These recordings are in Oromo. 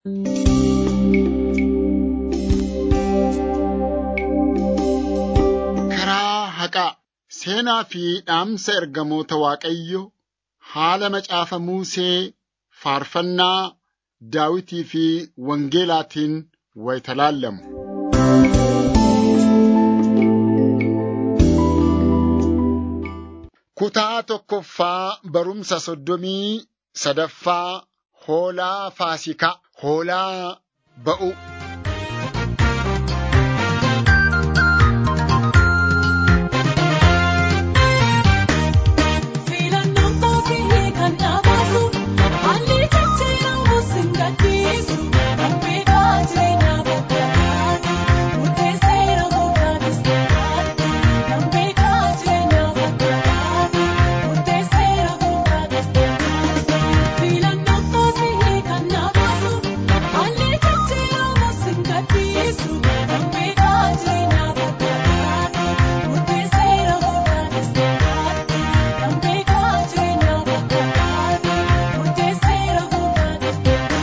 Karaa haqaa seenaa fi dhaamsa ergamoota Waaqayyoo haala macaafa Musee faarfannaa Daawitii fi Wangeelaatiin wayita laallamu. Kutaa tokkoffaa barumsa soddomii sadaffaa Hoolaa Faasikaa Hoolaa ba'u. Filannoon kootii kan dhaabatu haalli jijjiiramu sin gadhiisu kan beekaa jireenya gaggabaatu murteesseera gootaanis gaggaatu kan beekaa jireenya gaggabaatu murteesseera gootaanis gaggaatu filannoon kootii kan dhaabatu haalli jijjiiramu sin gadhiisu kan beekaa jireenya gaggabaatu murteesseera gootaanis gaggaatu. Kan beekaa jireenya gaggabaatu murteesseera gootaanis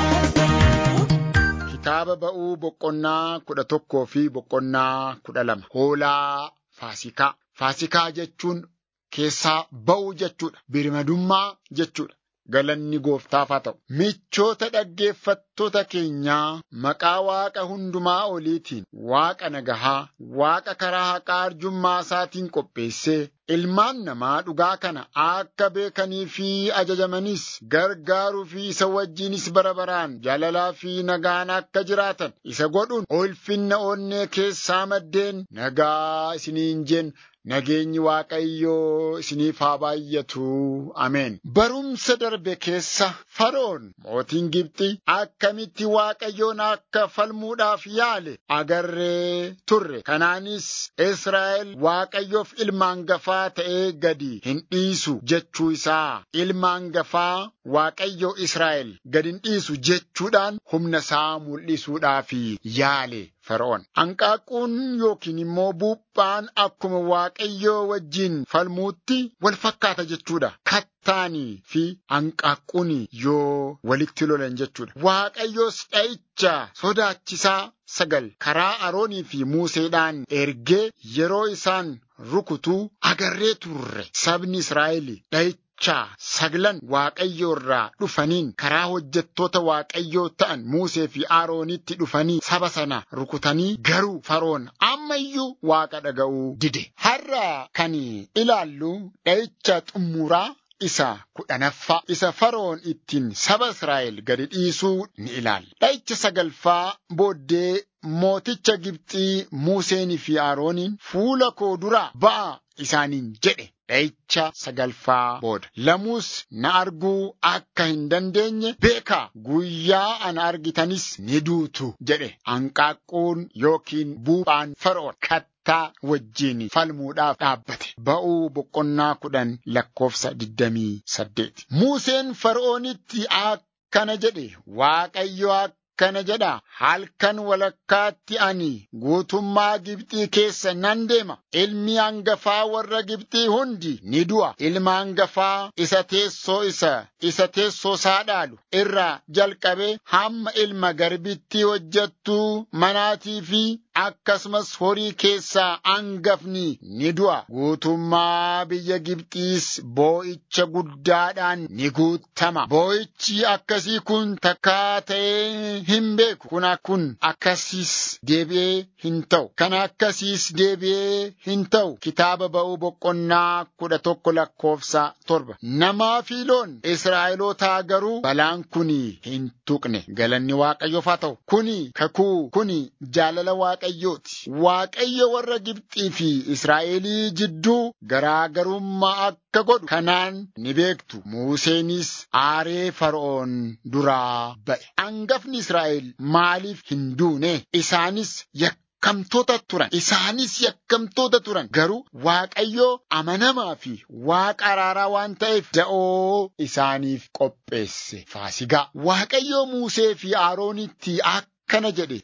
gaggaatu. Kitaaba ba'uu boqonnaa kudha tokkoo fi boqonnaa kudha lama. Hoolaa Faasikaa. Faasikaa jechuun keessaa ba'uu jechuudha. Birmadummaa jechuudha. Galanni gooftaaf haa ta'u. Michoota dhaggeeffattoota keenyaa maqaa Waaqa hundumaa oliitiin Waaqa nagahaa, Waaqa karaa haqaa arjummaa isaatiin qopheessee ilmaan namaa dhugaa kana akka beekanii fi ajajamanis gargaaruu fi isa wajjinis bara baraan jaalalaa fi nagaan akka jiraatan isa godhuun ulfinna onnee keessaa maddeen nagaa isiniin jenna. Nageenyi Waaqayyoo isiniif haa baay'atu. Ameen. Barumsa darbe keessa Faroon mootiin Gibxi akkamitti Waaqayyoon akka falmuudhaaf yaale agarree turre. Kanaanis Israa'el Waaqayyoof ilma hangafaa ta'ee gadi hin dhiisu jechuu isaa. Ilma hangafaa Waaqayyoo Israa'el gadi hin dhiisu jechuudhaan humna isaa mul'isuudhaaf yaale. Fara'oon. Hanqaaquun yookiin immoo buuphaan akkuma Waaqayyoo wajjin falmuutti wal fakkaata jechuudha. Kattaanii fi hanqaaquun yoo walitti lolan jechuudha. Waaqayyoos dha'icha sodaachisaa sagal karaa Aroonii fi Museedhaan ergee yeroo isaan rukutuu agarree turre. Sabni Israa'el dha'icha Dachaa saglan Waaqayyoo irraa dhufaniin karaa hojjettoota Waaqayyoo ta'an Musee fi Aroonitti dhufanii saba sana rukutanii garuu Faroon ammayyuu Waaqa dhaga'uu dide. Har'a kan ilaallu dha'icha xumuraa isa kudhanaffaa isa Faroon ittiin saba Israa'el gadi dhiisuu ni ilaalla. Dha'icha sagalfaa booddee mooticha Gibxii Museenii fi Arooniin fuula koo duraa ba'a isaaniin jedhe. Dha'icha sagalfaa booda lamuus na arguu akka hin dandeenye beekaa guyyaa ana argitanis ni duutu jedhe hanqaaquun yookiin buuphaan Fara'oon kattaa wajjiin falmuudhaaf dhaabbate ba'uu boqonnaa kudhan lakkoofsa digdamii saddeeti. Museen Fara'oonitti akkana jedhe Waaqayyo akkana jedha halkan walakkaatti ani guutummaa Gibxii keessa nan deema ilmi hangafaa warra Gibxii hundi ni du'a ilma hangafaa isa teessoo isa isa teessoo isaa dhaalu irraa jalqabee hamma ilma garbittii hojjettuu manaatii fi akkasumas horii keessaa hangafni ni du'a guutummaa biyya Gibxiis boo'icha guddaadhaan ni guutama boo'ichi akkasii kun takkaa ta'ee hin beeku kun kun akkasiis deebi'ee hin ta'u kan akkasiis deebi'ee hin ta'u kitaaba ba'uu boqonnaa kudha tokko lakkoofsa torba namaa fi loon Israa'elootaa garuu balaan kun hin tuqne galanni Waaqayyoof haa ta'u kuni kakuu kuni jaalala Waaqayyooti Waaqayyo warra Gibxii fi Israa'elii jidduu garaagarummaa akka godhu kanaan ni beektu Museenis aaree Fara'oon duraa ba'e hangafni Israa'el maaliif hin duune isaanis yakkamtoota turan isaanis yakkamtoota turan garuu Waaqayyoo amanamaa fi Waaqa araaraa waan ta'eef da'oo isaaniif qopheesse faasigaa Waaqayyoo Musee fi Aroonitti akkana jedhe bultii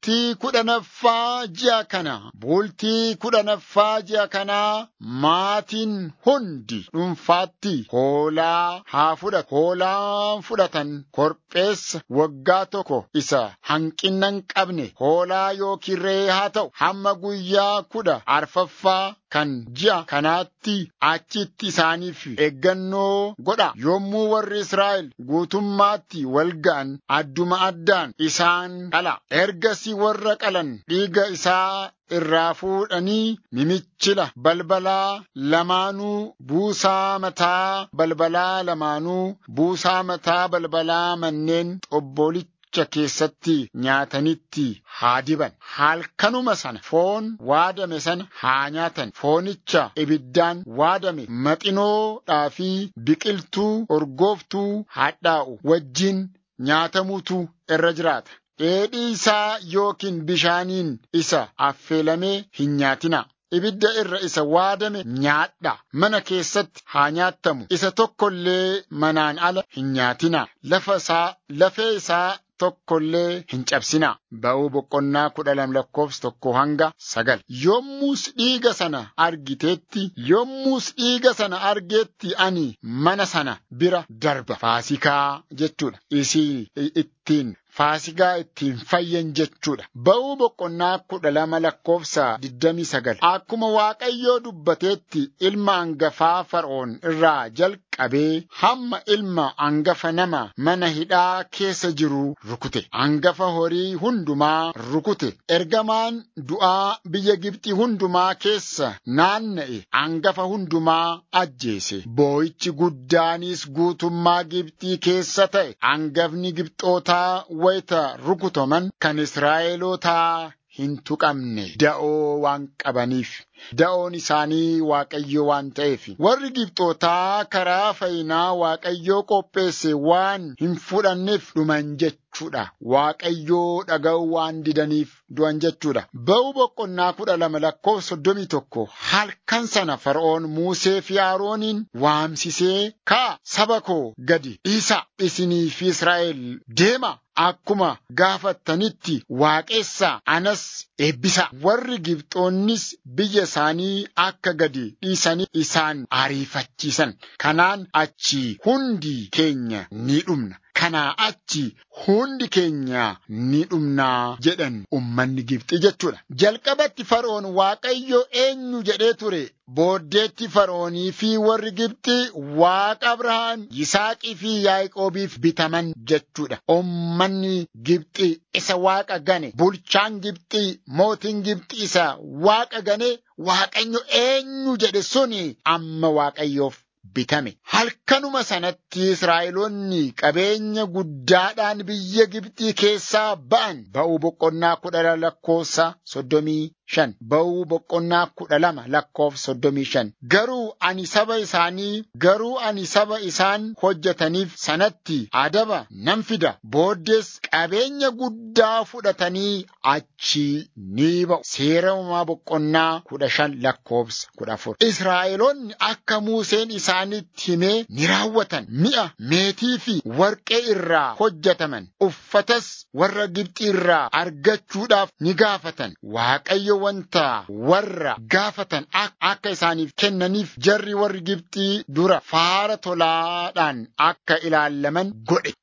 bultii kudhanaffaa ji'a kana bultii kudhanaffaa ji'a kanaa maatiin hundi dhuunfaatti hoolaa haa fudhatu hoolaan fudhatan korbeessa waggaa tokko isa hanqina hin qabne hoolaa yookiin re'ee haa ta'u hamma guyyaa kudha arfaffaa kan ji'a kanaatti achitti isaaniif eeggannoo godha yommuu warri Israa'el guutummaatti wal ga'an adduma addaan isaan qala ergasii warra qalan dhiiga isaa irraa fuudhanii mimichila balbalaa lamaanuu buusaa mataa balbalaa lamaanuu buusaa mataa balbalaa manneen xobbolicha keessatti nyaatanitti haa diban halkanuma sana foon waadame sana haa nyaatan foonicha ibiddaan waadame maxinoodhaa fi biqiltuu urgooftuu hadhaa'u wajjin nyaatamutu irra jiraata. dheedhii isaa yookiin bishaaniin isa affeelamee hin nyaatina. Ibidda irra isa waadame nyaadha. Mana keessatti haa nyaattamu. Isa tokkollee manaan ala hin nyaatina. Lafa isaa, lafee isaa tokkollee hin cabsina. Ba'uu boqonnaa kudha lama lakkoofsa tokko hanga sagal. Yommus dhiiga sana argiteetti, yommus dhiiga sana argeetti ani mana sana bira darba. Faasikaa jechuudha. Isii ittiin Faasikaa ittiin fayyan jechuudha. Ba'uu boqonnaa kudha lama lakkoofsa digdamii sagal. Akkuma Waaqayyoo dubbateetti ilma hangafaa Fara'oon irraa jalqabee hamma ilma hangafa nama mana hidhaa keessa jiru rukute. Hangafa horii hundumaa rukute. Ergamaan du'aa biyya Gibxii hundumaa keessa naanna'e hangafa hundumaa ajjeese. Boo'ichi guddaanis guutummaa Gibxii keessa ta'e. Hangafni Gibxootaa wayita rukutaman kan Israa'elootaa hin tuqamne da'oo waan qabaniif. Da'oon isaanii Waaqayyo waan ta'eef warri Gibxootaa karaa fayyinaa Waaqayyoo qopheesse waan hin fudhanneef dhuman jechuudha. Waaqayyoo dhaga'uu waan didaniif du'an jechuudha. Ba'uu boqonnaa kudha lama lakkoofsa soddomii tokko halkan sana Fara'oon Musee fi Arooniin waamsisee kaa saba koo gadi dhiisa isinii fi Israa'el deema. Akkuma gaafattanitti waaqessaa anas eebbisa. Warri Gibxoonnis biyya isaanii akka gadi dhiisanii isaan ariifachiisan. Kanaan achi hundi keenya ni dhumna. Kanaa achi hundi keenya ni dhumnaa jedhan ummanni Gibxi jechuudha. Jalqabatti Fara'oon Waaqayyo eenyu jedhee ture. Booddeetti Fara'oonii fi warri Gibxi Waaqa Abrahaam, Yisaaqii fi Yaaqoobiif bitaman jechuudha. Ummanni Gibxi isa Waaqa gane, bulchaan Gibxi, mootiin Gibxi isa Waaqa gane, Waaqayyo eenyu jedhe suni amma Waaqayyoof bitame. Halkanuma sanatti Israa'eloonni qabeenya guddaadhaan biyya Gibxii keessaa ba'an ba'uu boqonnaa kudha lakkoofsa soddomii shan ba'uu boqonnaa kudha lama lakkoofsa soddomii shan garuu ani saba isaanii garuu ani saba isaan hojjetaniif sanatti adaba nan fida booddees qabeenya guddaa fudhatanii achi ni ba'u seera uumaa boqonnaa kudha shan lakkoofsa kudha afur Israa'eloonni akka Museen isaanitti himee ni raawwatan mi'a meetii fi warqee irraa hojjetaman uffatas warra Gibxi irraa argachuudhaaf ni gaafatan Waaqayyo wanta warra gaafatan akka isaaniif kennaniif jarri warri Gibxii dura faara tolaadhaan akka ilaallaman godhe.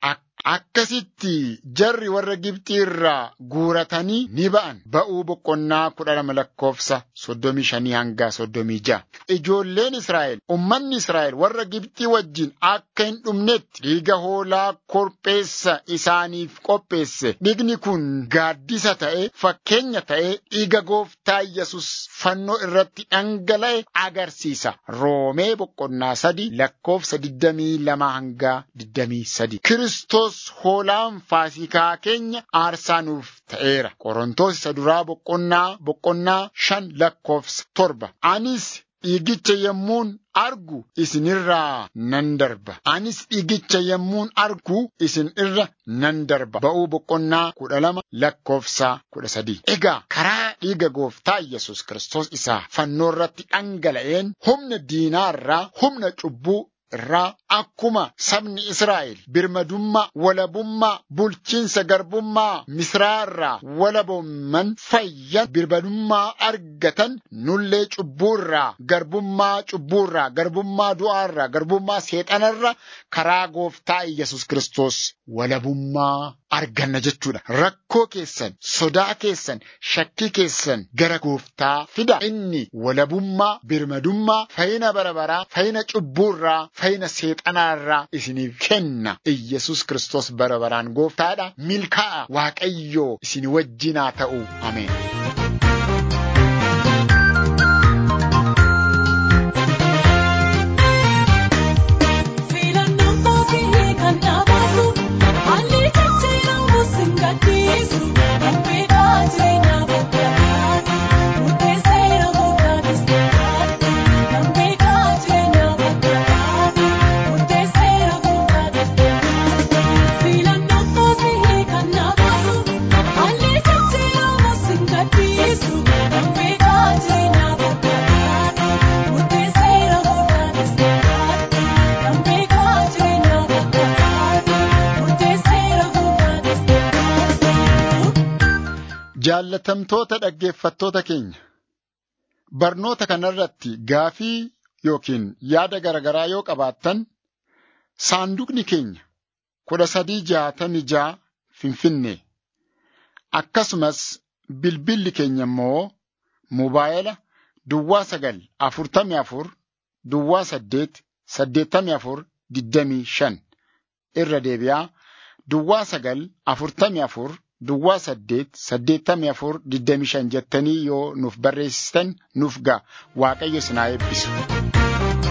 Akkasitti jarri warra Gibxii irraa guuratanii ni ba'an. Ba'uu boqonnaa kudha lama lakkoofsa soddomii shanii hanga soddomii ja'a. Ijoolleen Israa'el, ummanni Israa'el warra Gibxii wajjin akka hin dhumnetti dhiiga hoolaa korbeessa isaaniif qopheesse. Dhiigni kun gaaddisa ta'e, fakkeenya ta'e, dhiiga gooftaa Yesus fannoo irratti dhangala'e agarsiisa. Roomee boqonnaa sadi lakkoofsa digdamii lama hanga digdamii sadi. Kiristoos hoolaan faasikaa keenya aarsaa nuuf ta'eera. Qorontoos isa duraa boqonnaa boqonnaa shan lakkoofsa torba. Anis dhiigicha yommuun argu isinirraa nan darba. Anis dhiigicha yommuun argu isin irra nan darba. Ba'uu boqonnaa kudha lama lakkoofsa kudha sadii. Egaa karaa dhiiga gooftaa Yesus Kiristoos isaa fannoo irratti dhangala'een humna diinaarraa humna cubbuu irraa akkuma sabni Israa'el birmadummaa walabummaa bulchiinsa garbummaa Misraa irraa walabooman fayyan birmadummaa argatan nullee cubbuurraa garbummaa cubbuurraa garbummaa du'aarraa garbummaa seexanarraa karaa gooftaa Iyyasuus Kiristoos walabummaa arganna jechuudha. Rakkoo keessan, sodaa keessan, shakkii keessan gara gooftaa fida. Inni walabummaa, birmadummaa, fayyina bara baraa, fayyina cubbuurraa, fayyina seexanaarraa isiniif kenna. Iyyasuus Kiristoos bara baraan gooftaadha. Milkaa'a Waaqayyoo isin wajjinaa ta'u. Ameen. Filannaan kootii kan dhaabbatu haalli jijjiiramu sin gadhiisu dhambeedhaa jireenyaa bakkaadhaati murteesseera gooftanis bakkaadha dhambeedhaa jireenyaa bakkaadhaati murteesseera gooftanis bakkaadha filannaan kootii kan dhaabbatu haalli jijjiiramu sin gadhiisu dhambeedhaa jireenyaa bakkaadhaati murteesseera gooftanis bakkaadha. Dhambeedhaa jireenyaa bakkaadhaati murteesseera gooftanis bakkaadha. Jaallatamtoota dhaggeeffattoota keenya barnoota kanarratti gaafii yookiin yaada garaagaraa yoo qabaattan saanduqni keenya kudha sadii jaatamii jaa finfinnee akkasumas bilbilli keenya immoo mobaayila duwwaa sagal afurtamii afur duwwaa saddeet saddeettamii afur digdamii shan irra deebi'aa duwwaa sagal afurtamii afur duwwaa saddeet saddeettamii afur digdamii shan jettanii yoo nuuf barreessitan nuuf ga'a waaqayyo isin haa eebbisu.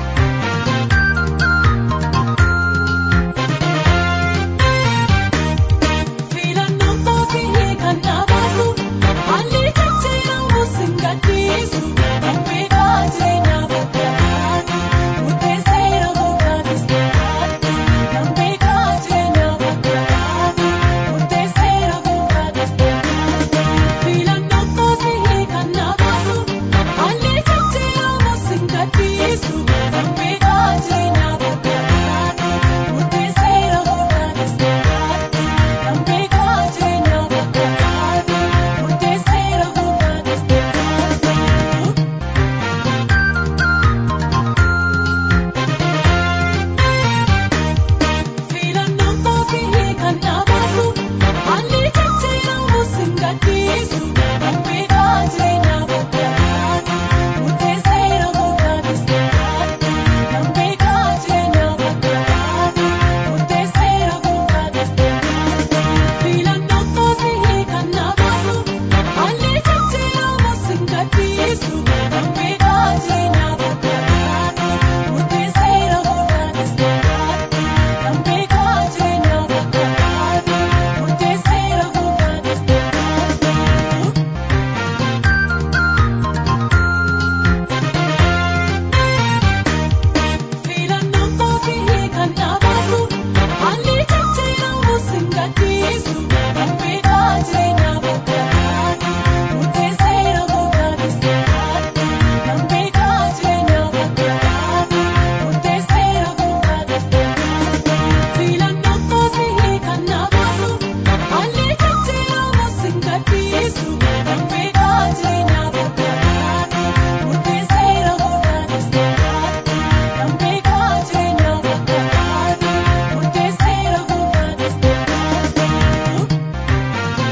Filannaan kootii kan dhaabbatu haalli jijjiiramu sin gadhiisu dhambeedhaa jireenyaa bakkaadhaati murteesseera gooftanis bakkaadha dhambeedhaa jireenyaa bakkaadhaati murteesseera gooftanis bakkaadha filannaan kootii kan dhaabbatu haalli jijjiiramu sin gadhiisu dhambeedhaa jireenyaa bakkaadhaati murteesseera gooftanis bakkaadha. Dhambeedhaa jireenyaa bakkaadhaati murteesseera gooftanis bakkaadha. Filannaan kootii kan dhaabbatu haalli jijjiiramu sin gadhiisu dhambeedhaa jireenyaa bakkaadhaati murteesseera gooftanis bakkaadha dhambeedhaa jireenyaa bakkaadhaati murteesseera gooftanis bakkaadha filannaan kootii kan dhaabbatu haalli jijjiiramu sin gadhiisu dhambeedhaa jireenyaa bakkaadhaati murteesseera gooftanis bakkaadha. Dhambeedhaa jireenyaa bakkaadhaati murteesseera gooftanis bakkaadha. Filannaan kootii kan dhaabbatu haalli jijjiiramu sin gadhiisu dhambeedhaa jireenyaa bakkaadhaati murteesseera gooftanis bakkaadha dhambeedhaa jireenyaa bakkaadhaati murteesseera gooftanis bakkaadha filannaan kootii kan dhaabbatu haalli jijjiiramu sin gadhiisu dhambeedhaa jireenyaa bakkaadhaati murteesseera gooftanis bakkaadha. Dhambeedhaa jireenyaa bakkaadhaati murteesseera gooftanis bakkaadha.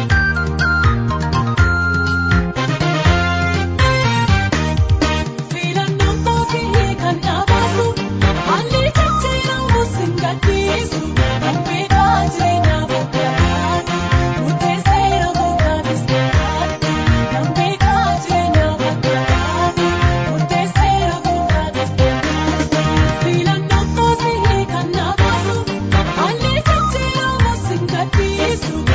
Filannaan kootii kan dhaabbatu haalli jijjiiramu sin gadhiisu dhambeedhaa jireenyaa bakkaadhaati murteesseera gooftanis bakkaadha dhambeedhaa jireenyaa bakkaadhaati murteesseera gooftanis bakkaadha filannaan kootii kan dhaabbatu haalli jijjiiramu sin gadhiisu